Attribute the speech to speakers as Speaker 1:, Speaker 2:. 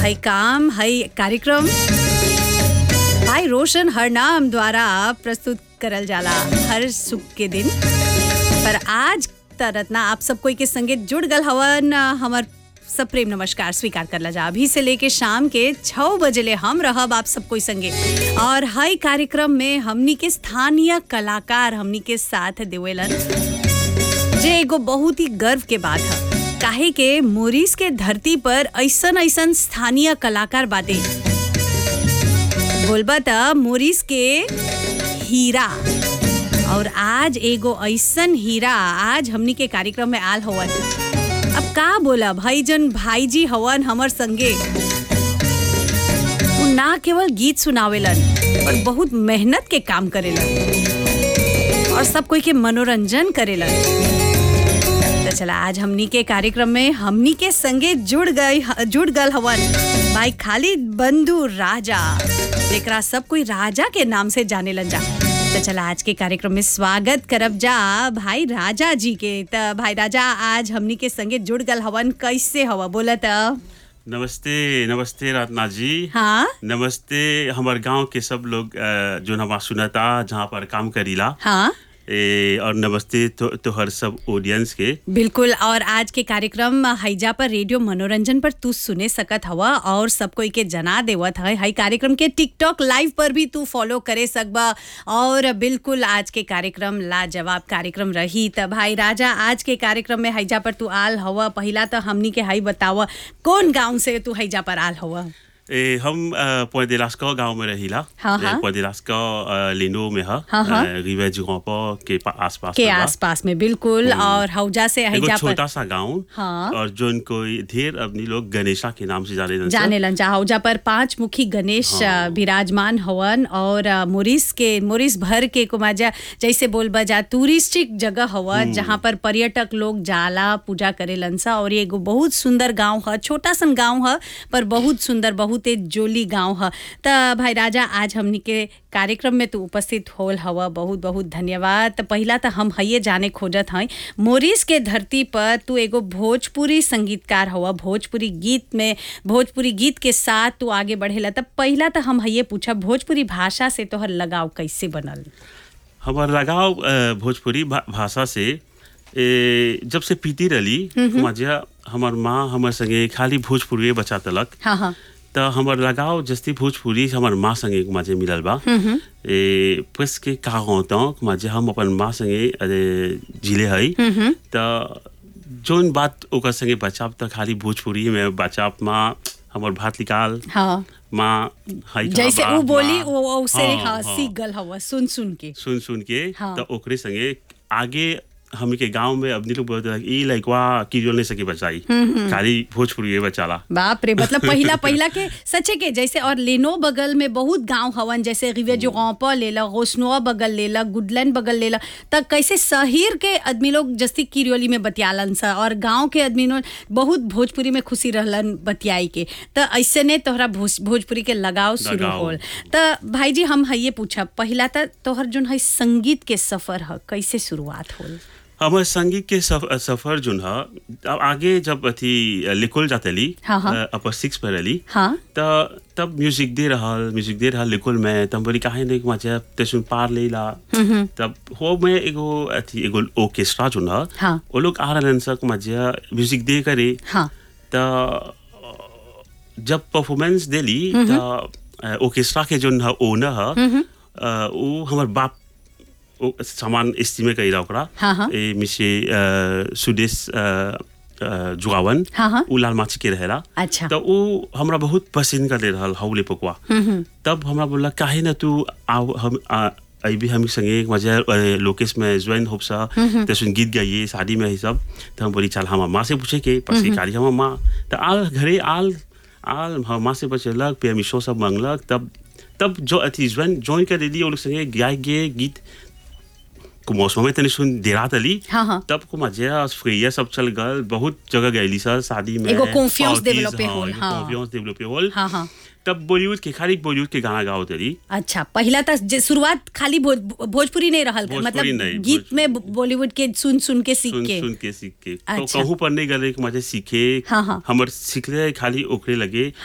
Speaker 1: है काम है कार्यक्रम भाई रोशन हरनाम द्वारा प्रस्तुत करल जाला हर सुख के दिन पर आज तरतना आप सब कोई के संगे जुड़ गल हवन हमर सब प्रेम नमस्कार स्वीकार करला जा अभी से लेके शाम के छः बजे ले हम रहब आप सब कोई संगे और हई कार्यक्रम में हमनी के स्थानीय कलाकार हमनी के साथ देवेलन जे एगो बहुत ही गर्व के बात है काहे के मोरिस के धरती पर ऐसन ऐसन स्थानीय कलाकार बाटे बोलबा त मोरिस के हीरा और आज एगो ऐसन हीरा आज हमनी के कार्यक्रम में आल हवन अब का बोला भाई जन भाई जी हवन हमर संगे उ ना केवल गीत सुनावेलन पर बहुत मेहनत के काम करेलन और सब कोई के मनोरंजन करेलन तो चला आज हमनी के कार्यक्रम में हमनी के संगे जुड़ गई जुड़ गल हवन भाई खालिद बंधु राजा जेकरा सब कोई राजा के नाम से जाने लन जा तो चला आज के कार्यक्रम में स्वागत करब जा भाई राजा जी के त भाई राजा आज हमनी के संगे जुड़ गल हवन कैसे हवा बोला त
Speaker 2: नमस्ते नमस्ते रत्ना जी
Speaker 1: हाँ
Speaker 2: नमस्ते हमारे गांव के सब लोग अ, जो हमारा सुनता जहाँ पर काम करीला
Speaker 1: हाँ
Speaker 2: ए, और नमस्ते तो, तो हर सब ऑडियंस के
Speaker 1: बिल्कुल और आज के कार्यक्रम हैजा पर रेडियो मनोरंजन पर तू सुने सकत हवा और सब कोई के जना देवत है हाई कार्यक्रम के टिकटॉक लाइव पर भी तू फॉलो करे सकबा और बिल्कुल आज के कार्यक्रम लाजवाब कार्यक्रम रही त भाई राजा आज के कार्यक्रम में हैजा पर तू आल हवा पहिला तो हमनी के हाई बतावा कौन गांव से तू हैजा पर आल हवा
Speaker 2: ए, हम पोदेलास्का गांव में रहिला
Speaker 1: हाँ, हाँ।
Speaker 2: पोदेलास्का लिनो में है
Speaker 1: हाँ, हाँ।
Speaker 2: रिवे जुगोपा के पा- आसपास
Speaker 1: के
Speaker 2: में बा।
Speaker 1: आसपास में बिल्कुल और हौजा से
Speaker 2: एगो
Speaker 1: हैजा पर
Speaker 2: छोटा सा गांव
Speaker 1: हाँ।
Speaker 2: और जो कोई ढेर अपनी लोग गणेशा के नाम से जाने जाते
Speaker 1: जाने लन जा हौजा पर पांच मुखी गणेश
Speaker 2: हाँ।
Speaker 1: अ, विराजमान हवन और अ, मोरिस के मोरिस भर के कुमाजा जैसे बोल बजा टूरिस्टिक जगह हवन जहाँ पर पर्यटक लोग जाला पूजा करे लन सा और ये एगो बहुत सुंदर गांव है छोटा सन गांव है पर बहुत सुंदर बहुत एक जोली गांव है त भाई राजा आज हमनी के कार्यक्रम में तू उपस्थित होल हवा बहुत बहुत धन्यवाद त पहिला त हम हइये जाने खोजत हई मोरिस के धरती पर तू एगो भोजपुरी संगीतकार हवा भोजपुरी गीत में भोजपुरी गीत के साथ तू आगे बढ़ेला तब पहिला त हम हइये पूछब भोजपुरी भाषा से तोहर लगाव कैसे बनल
Speaker 2: हमार लगाव अ, भोजपुरी भा, भाषा से ए, जब से पीती रही मजा हमार माँ हमार संगे खाली भोजपुरी बचा तलक
Speaker 1: हाँ हाँ
Speaker 2: त हमार लगाव जस्ती भोजपुरी हमार माँ संगे मजे मिलल बा ए पस के का होता मजे हम अपन माँ संगे अरे जिले हई त जोन बात ओकर संगे बचाव त खाली भोजपुरी में बचाव माँ हमार भात निकाल
Speaker 1: हाँ
Speaker 2: माँ हई
Speaker 1: जैसे
Speaker 2: बा,
Speaker 1: उ बोली
Speaker 2: माँ।
Speaker 1: वो उसे
Speaker 2: हाँ,
Speaker 1: हाँ
Speaker 2: हाँ।
Speaker 1: सीख गल हवा सुन सुन के
Speaker 2: सुन सुन के
Speaker 1: हाँ।
Speaker 2: तो ओकरे संगे आगे हम के गांव में अपनी लोग बोलते हैं ई लइकवा की जो नहीं सके बचाई खाली भोजपुरी ये बचाला
Speaker 1: बाप रे मतलब पहिला पहिला के सच्चे के जैसे और लेनो बगल में बहुत गांव हवन जैसे रिवे जो गौपा लेला गोसनुआ बगल लेला गुडलैंड बगल लेला तब कैसे शहर के आदमी लोग जस्ती किरियोली में बतियालन सा और गांव के आदमी लोग बहुत भोजपुरी में खुशी रहलन बतियाई के त ऐसे ने तोहरा भोज, भोजपुरी के लगाव शुरू
Speaker 2: लगाव।
Speaker 1: होल त भाई जी हम हइये पूछब पहिला त तोहर जोन है संगीत के सफर ह कैसे शुरुआत होल
Speaker 2: हमारे संगीत के सफ, सफर जो है अब आगे जब अथी लिखल जाते ली
Speaker 1: हाँ, हाँ।
Speaker 2: अपर सिक्स पर रही
Speaker 1: हाँ
Speaker 2: त तब म्यूजिक दे रहल म्यूजिक दे रहल लिखल में तब बोली काहे नहीं मजा तेसुन पार लेला तब हो में एगो अथी एगो ऑर्केस्ट्रा जो है
Speaker 1: हाँ।
Speaker 2: वो लोग आ रहलन सक मजा म्यूजिक दे करे
Speaker 1: हाँ
Speaker 2: त जब परफॉर्मेंस देली त ऑर्केस्ट्रा के जो है ओनर है अ, उ हमर बाप ओ सामान इस्तीमे कइला ओकरा
Speaker 1: हाँ, हाँ।
Speaker 2: ए मिसे अ, सुदेश अ, अ, जुगावन
Speaker 1: हाँ, हाँ।
Speaker 2: उ लाल माछी के रहेला
Speaker 1: अच्छा
Speaker 2: त उ हमरा बहुत पसंद कर ले रहल हौले पकवा तब हमरा बोला काहे न तू आओ हम आ, अभी हम संगे मजा अ, लोकेश में ज्वाइन होप सा तसुन गीत गाइए शादी में ही सब तो हम बोली चल हम माँ से पूछे के पर से कारी हम माँ तो आल घरे आल आल हम माँ से बचलक पे मिशो सब मंगलक तब तब जो अथी ज्वाइन ज्वाइन कर दिली वो लोग संगे गाय गे गीत को मौसम में तनी सुन देरात अली
Speaker 1: हाँ, हाँ।
Speaker 2: तब को मजा फ्रीया सब चल गल बहुत जगह गईली सर शादी में
Speaker 1: एगो confiance
Speaker 2: parties,
Speaker 1: develop
Speaker 2: हाँ,
Speaker 1: होल,
Speaker 2: एगो
Speaker 1: हाँ।
Speaker 2: confiance develop होल
Speaker 1: हाँ, हाँ।
Speaker 2: तब बॉलीवुड के खाली बॉलीवुड के गाना गाओ तरी
Speaker 1: अच्छा पहिला त जे- शुरुआत खाली भोज, भोजपुरी नहीं रहल
Speaker 2: भोजपुरी
Speaker 1: मतलब
Speaker 2: नहीं,
Speaker 1: गीत
Speaker 2: भोज-
Speaker 1: में बॉलीवुड के सुन सुन के सीख
Speaker 2: सुन
Speaker 1: के
Speaker 2: सुन के सीख के तो
Speaker 1: अच्छा।
Speaker 2: कहूँ पर नहीं गले कि मुझे सीखे
Speaker 1: हाँ, हाँ।
Speaker 2: हमर सीखले खाली ओकरे लगे